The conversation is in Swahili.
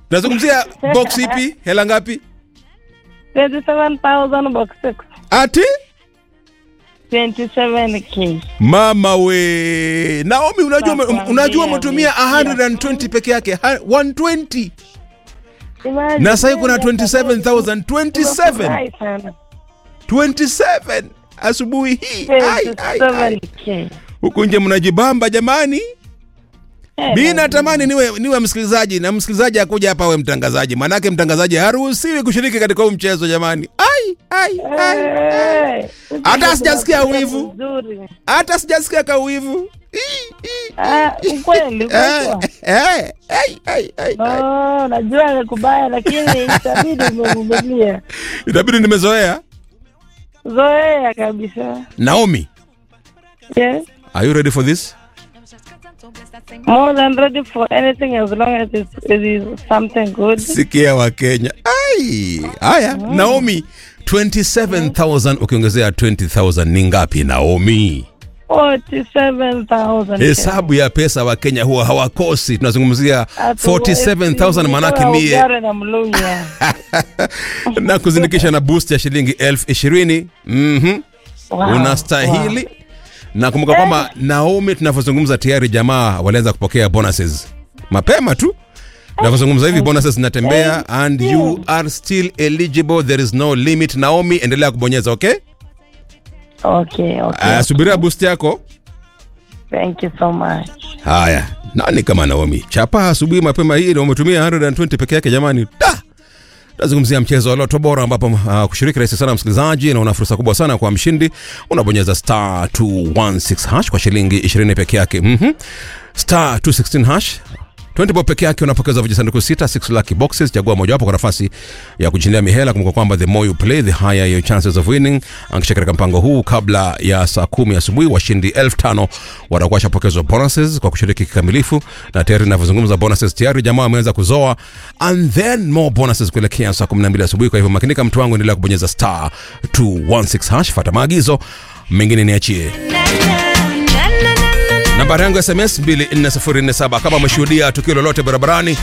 tunazungumzia box ipi hela ngapi 27,000 box 6. ati 27k. mama we naomi unajua ume- unajua umetumia 120 peke yake ha- 120 Imagine, na sasa kuna yeah, 27000 27 Nimefurahi sana. 27 asubuhi hii Ai, ai, ai. 27k. huku nje mnajibamba jamani Eh, mi natamani niwe, niwe msikilizaji na msikilizaji akuja hapa awe mtangazaji manake mtangazaji haruhusiwi kushiriki katika huu mchezo jamani ai, ai, ai, ai. eh, Hata sijasikia wivu. Nzuri. hata sijasikia kauwivu Ii, ii. Ah, ukweli, Eh, ukweli. eh, ai, ai, ai, ai. Oh, najua ni kubaya lakini itabidi umevumilia. itabidi nimezoea Zoea kabisa. naomi Yes. are you ready for this More than ready for anything as long as it, it is something good. sikia wa kenya ai haya naomi 27000 ukiongezea 20000 ni ngapi naomi 47,000. hesabu ya pesa wa kenya huwa hawakosi tunazungumzia Atu- 47000 manake Nitoa mie ugari na mlunya. na kuzindikisha na boost ya shilingi elfu ishirini mm Wow, unastahili na kumbuka kwamba naomi tunavyozungumza tayari jamaa walianza kupokea bonuses mapema tu tunavyozungumza hivi bonuses zinatembea and you are still eligible there is no limit naomi endelea kubonyeza okay wow. Okay, okay. uh, subiria boost yako Thank you so much. haya nani kama naomi chapa asubuhi mapema hii na umetumia 120 peke yake jamani da tunazungumzia mchezo wa loto bora ambapo uh, kushiriki rahisi sana msikilizaji na una fursa kubwa sana kwa mshindi unabonyeza star 216 hash kwa shilingi 20 peke yake mm-hmm. star 216 hash 20 bob peke yake unapokeza vijisanduku sita 6 lucky boxes chagua mojawapo kwa nafasi ya kushindia mihela kumbuka kwamba the more you play the higher your chances of winning akisha katika mpango huu kabla ya saa kumi asubuhi washindi elfu tano watakuwa washapokezwa bonuses kwa kushiriki kikamilifu na tayari inavyozungumza bonuses tayari jamaa wameweza kuzoa and then more bonuses kuelekea saa 12 asubuhi kwa hivyo makinika mtu wangu endelea kubonyeza star 216 hash fata maagizo mengine niachie nambari yangu ya sms 24047 kama umeshuhudia tukio lolote barabarani